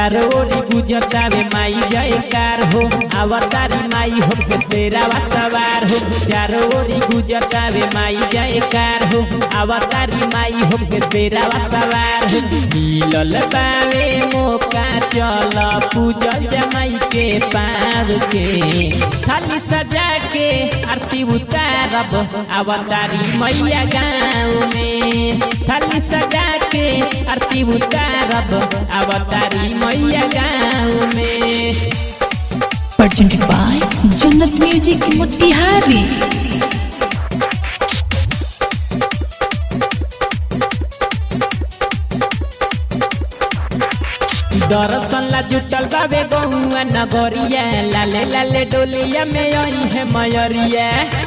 चारों ओरी गुजरतावे माई जयकार हो अवतारी माई हो के शेरावा सवार हो चारों ओरी गुजरतावे माई जयकार हो अवतारी माई हो के शेरावा सवार हो मिलल बावे मौका चल पूजल जमाई के पार के खाली सजा के आरती उतारब अवतारी मैया गाँव में खाली सजा के आरती उतारब अवतारी मैया गाँव में presented by Jannat Music Motihari. दर्शन ला जुटल बाबे गौआ नगरिया लाले लाले डोलिया में आई है मयरिया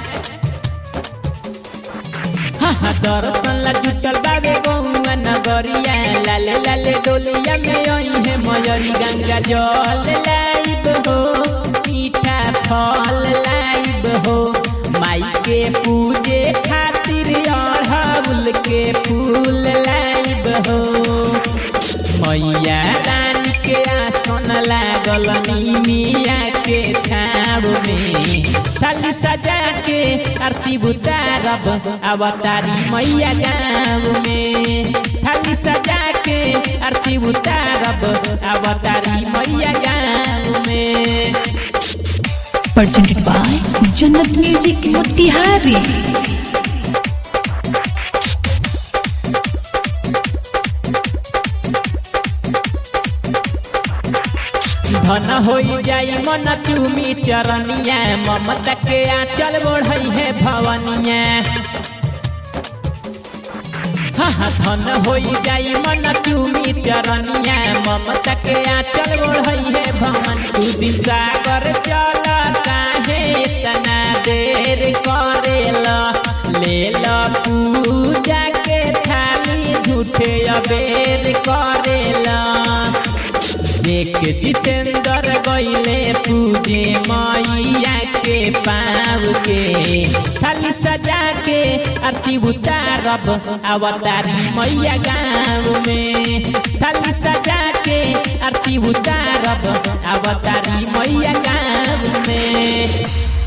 हाँ हाँ दर्शन ला जुटल बाबे गौआ नगरिया लाले लाले डोलिया में आई है मयरी गंगा जल लाइब हो मीठा फल लाइब हो माई के पूजे खातिर अड़हुल के फूल लाइब हो मैया रानी के आसन लागल मिया के छाव में थाली सजा के आरती बुतारब अवतारी मैया गाँव में थाली सजा के आरती बुतारब अवतारी मैया गाँव में Presented by Jannat Music Motihari. धन हो जाई मन चूमी चरनिया ममता के आंचल बढ़ई है भवनिया हाँ हाँ धन हो जाई मन चूमी चरनिया ममता के आंचल बढ़ई है भवन तू सागर चल काहे तना देर करेला ले ला पूजा के थाली झूठे अबेर करेला देख जितेंद्र गईले पूजे मैया के पाव के खाली सजा के आरती उतारब अवतारी मैया गाँव में खाली सजा के आरती उतारब अवतारी मैया गाँव में